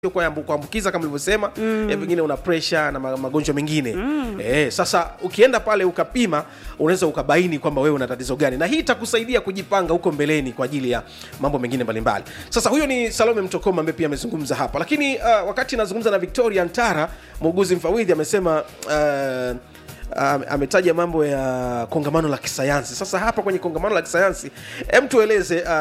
sio kwa ambu- kuambukiza kama ulivyosema mm. eh, pengine una presha na ma- magonjwa mengine mm. eh, sasa ukienda pale ukapima unaweza ukabaini kwamba wewe una tatizo gani na hii itakusaidia kujipanga huko mbeleni kwa ajili ya mambo mengine mbalimbali sasa huyo ni salome mtokoma ambaye pia amezungumza hapa lakini uh, wakati nazungumza na victoria ntara muuguzi mfawidhi amesema uh, Um, ametaja mambo ya kongamano la kisayansi sasa hapa kwenye kongamano la kisayansi hem tueleze uh,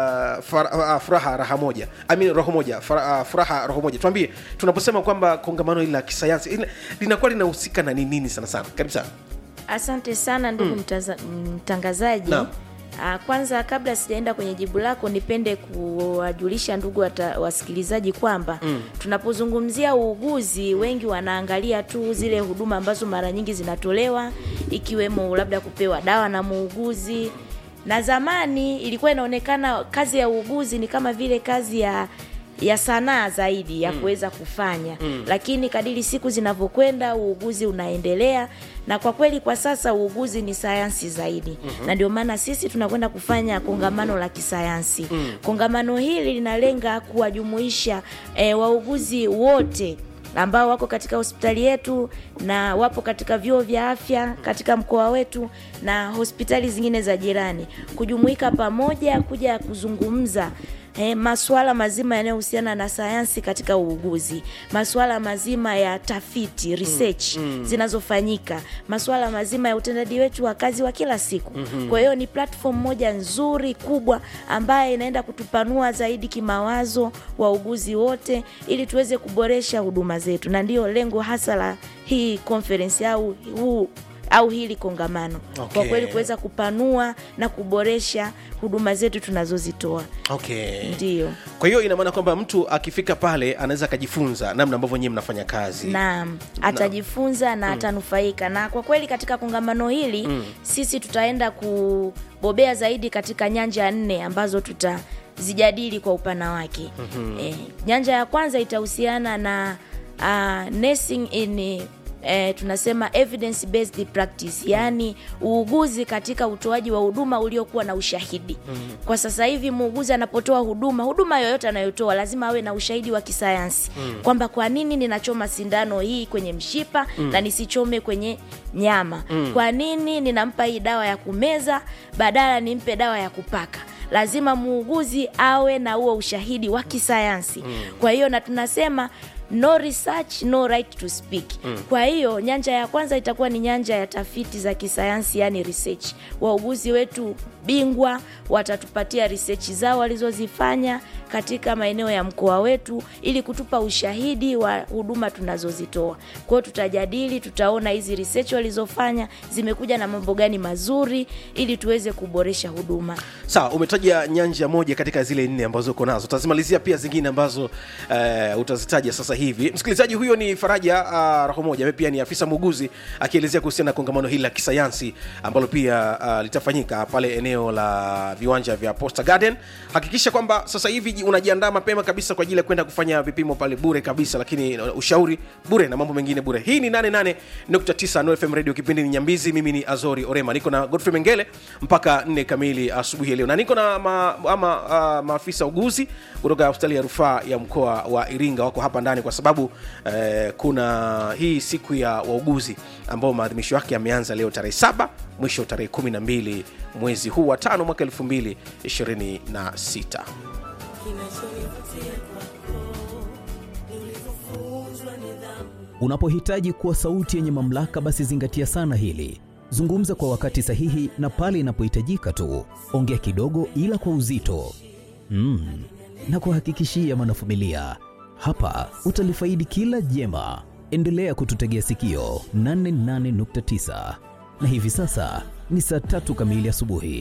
fara, uh, furaha raha moja I mean, roho moja fara, uh, furaha roho moja tuambie tunaposema kwamba kongamano hili la kisayansi ina- linakuwa linahusika na ni nini sana sana karibu sana Asante sana ndugu mtaza- mtangazaji. Naam. Ah, Kwanza kabla sijaenda kwenye jibu lako, nipende kuwajulisha ndugu wata, wasikilizaji kwamba mm. tunapozungumzia uuguzi, wengi wanaangalia tu zile huduma ambazo mara nyingi zinatolewa ikiwemo labda kupewa dawa na muuguzi, na zamani ilikuwa inaonekana kazi ya uuguzi ni kama vile kazi ya ya sanaa zaidi ya kuweza kufanya mm. lakini kadiri siku zinavyokwenda uuguzi unaendelea na kwa kweli kwa sasa uuguzi ni sayansi zaidi mm-hmm. na ndio maana sisi tunakwenda kufanya kongamano la kisayansi mm. kongamano hili linalenga kuwajumuisha e, wauguzi wote ambao wako katika hospitali yetu na wapo katika vyuo vya afya katika mkoa wetu na hospitali zingine za jirani kujumuika pamoja kuja kuzungumza eh, masuala mazima yanayohusiana na sayansi katika uuguzi masuala mazima ya tafiti research mm, mm. zinazofanyika masuala mazima ya utendaji wetu wa kazi wa kila siku mm-hmm. kwa hiyo ni platform moja nzuri kubwa ambayo inaenda kutupanua zaidi kimawazo wauguzi wote ili tuweze kuboresha huduma zetu na ndiyo lengo hasa la hii conference au huu au hili kongamano Okay. kwa kweli kuweza kupanua na kuboresha huduma zetu tunazozitoa okay ndio kwa hiyo ina maana kwamba mtu akifika pale anaweza akajifunza namna ambavyo nyie mnafanya kazi naam atajifunza na atanufaika na kwa kweli katika kongamano hili mm. sisi tutaenda kubobea zaidi katika nyanja nne ambazo tutazijadili kwa upana wake mm-hmm. e, nyanja ya kwanza itahusiana na uh, nursing in Eh, tunasema evidence based practice yaani uuguzi katika utoaji wa huduma uliokuwa na ushahidi mm. kwa sasa hivi muuguzi anapotoa huduma huduma yoyote anayotoa lazima awe na ushahidi wa kisayansi mm. kwamba kwa nini ninachoma sindano hii kwenye mshipa mm. na nisichome kwenye nyama mm. kwa nini ninampa hii dawa ya kumeza badala nimpe dawa ya kupaka lazima muuguzi awe na huo ushahidi wa kisayansi mm. kwa hiyo na tunasema no research no right to speak mm. kwa hiyo nyanja ya kwanza itakuwa ni nyanja ya tafiti za kisayansi yani research wauguzi wetu bingwa watatupatia research zao walizozifanya katika maeneo ya mkoa wetu ili kutupa ushahidi wa huduma tunazozitoa kwa hiyo tutajadili tutaona hizi research walizofanya zimekuja na mambo gani mazuri ili tuweze kuboresha huduma sawa umetaja nyanja moja katika zile nne ambazo uko nazo utazimalizia pia zingine ambazo uh, utazitaja sasa hivi msikilizaji huyo ni faraja uh, raho moja ambaye pia ni afisa muuguzi akielezea kuhusiana na kongamano hili la kisayansi ambalo pia uh, litafanyika pale eneo la viwanja vya posta garden hakikisha kwamba sasa hivi ji- unajiandaa mapema kabisa kwa ajili ya kwenda kufanya vipimo pale bure kabisa lakini uh, ushauri bure na mambo mengine bure hii ni 88.9 Nuru fm radio kipindi ni nyambizi mimi ni azori orema niko na godfrey mengele mpaka 4 kamili asubuhi ya leo na niko na ma, ama uh, maafisa uguzi kutoka hospitali ya rufaa ya mkoa wa iringa wako hapa ndani kwa sababu eh, kuna hii siku ya wauguzi ambao maadhimisho yake yameanza leo tarehe saba mwisho tarehe 12 mwezi huu wa tano mwaka 2026 Unapohitaji kuwa sauti yenye mamlaka, basi zingatia sana hili. Zungumza kwa wakati sahihi na pale inapohitajika tu. Ongea kidogo, ila kwa uzito. Mm. Na kuhakikishia mwanafamilia, hapa utalifaidi kila jema. Endelea kututegea sikio 88.9 na hivi sasa ni saa tatu kamili asubuhi.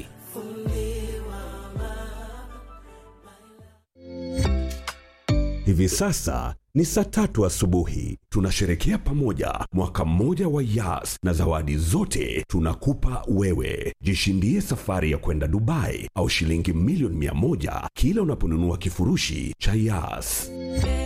Hivi sasa ni saa tatu asubuhi. Tunasherekea pamoja mwaka mmoja wa Yas na zawadi zote tunakupa wewe. Jishindie safari ya kwenda Dubai au shilingi milioni mia moja kila unaponunua kifurushi cha Yas.